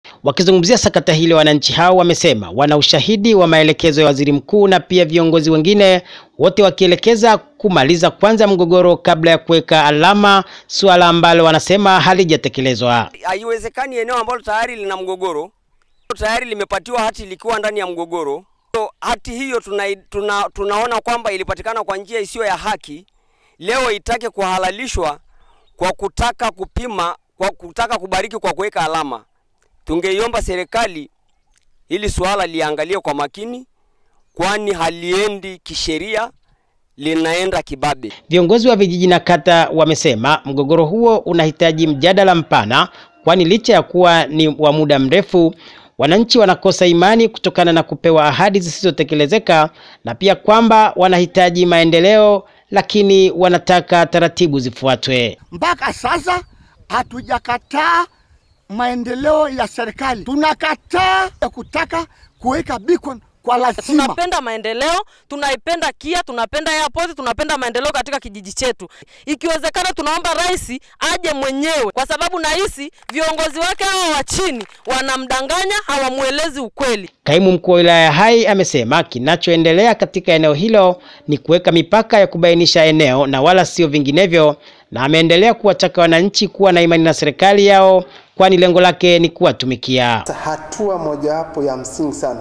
Wakizungumzia sakata hili, wananchi hao wamesema wana ushahidi wa maelekezo ya waziri mkuu na pia viongozi wengine, wote wakielekeza kumaliza kwanza mgogoro kabla ya kuweka alama, suala ambalo wanasema halijatekelezwa. Haiwezekani eneo ambalo tayari lina mgogoro, tayari limepatiwa hati likiwa ndani ya mgogoro. So, hati hiyo tuna, tuna, tunaona kwamba ilipatikana kwa njia isiyo ya haki, leo itake kuhalalishwa kwa kutaka kupima, kwa kutaka kubariki kwa kuweka alama. Tungeiomba serikali hili suala liangalie kwa makini, kwani haliendi kisheria, linaenda kibabe. Viongozi wa vijiji na kata wamesema mgogoro huo unahitaji mjadala mpana, kwani licha ya kuwa ni wa muda mrefu, wananchi wanakosa imani kutokana na kupewa ahadi zisizotekelezeka na pia kwamba wanahitaji maendeleo, lakini wanataka taratibu zifuatwe. Mpaka sasa hatujakataa maendeleo ya serikali, tunakataa ya kutaka kuweka beacon kwa lazima. Tunapenda maendeleo, tunaipenda KIA, tunapenda airport, tunapenda maendeleo katika kijiji chetu. Ikiwezekana, tunaomba rais aje mwenyewe, kwa sababu nahisi viongozi wake hao wa chini wanamdanganya, hawamwelezi ukweli. Kaimu mkuu wa wilaya ya Hai amesema kinachoendelea katika eneo hilo ni kuweka mipaka ya kubainisha eneo na wala sio vinginevyo, na ameendelea kuwataka wananchi kuwa na imani na serikali yao, kwani lengo lake ni kuwatumikia. Hatua mojawapo ya msingi sana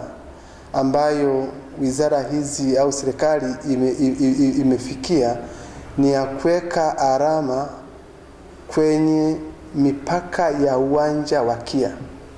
ambayo wizara hizi au serikali ime, ime, imefikia ni ya kuweka alama kwenye mipaka ya uwanja wa KIA.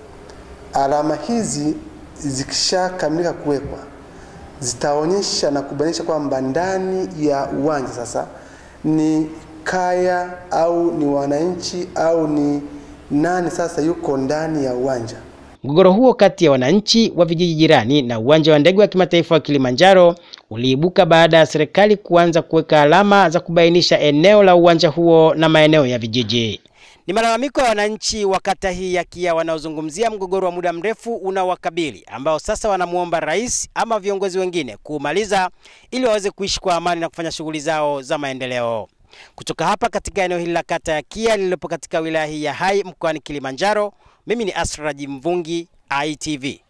Alama hizi zikishakamilika kuwekwa zitaonyesha na kubainisha kwamba ndani ya uwanja sasa ni kaya au ni wananchi au ni nani sasa yuko ndani ya uwanja. Mgogoro huo kati ya wananchi wa vijiji jirani na uwanja wa ndege wa kimataifa wa Kilimanjaro uliibuka baada ya serikali kuanza kuweka alama za kubainisha eneo la uwanja huo na maeneo ya vijiji. Ni malalamiko ya wananchi wa kata hii ya KIA wanaozungumzia mgogoro wa muda mrefu unaowakabili ambao sasa wanamwomba rais ama viongozi wengine kuumaliza ili waweze kuishi kwa amani na kufanya shughuli zao za maendeleo. Kutoka hapa katika eneo hili la kata ya KIA lililopo katika wilaya hii ya Hai mkoani Kilimanjaro, mimi ni Asraji Mvungi, ITV.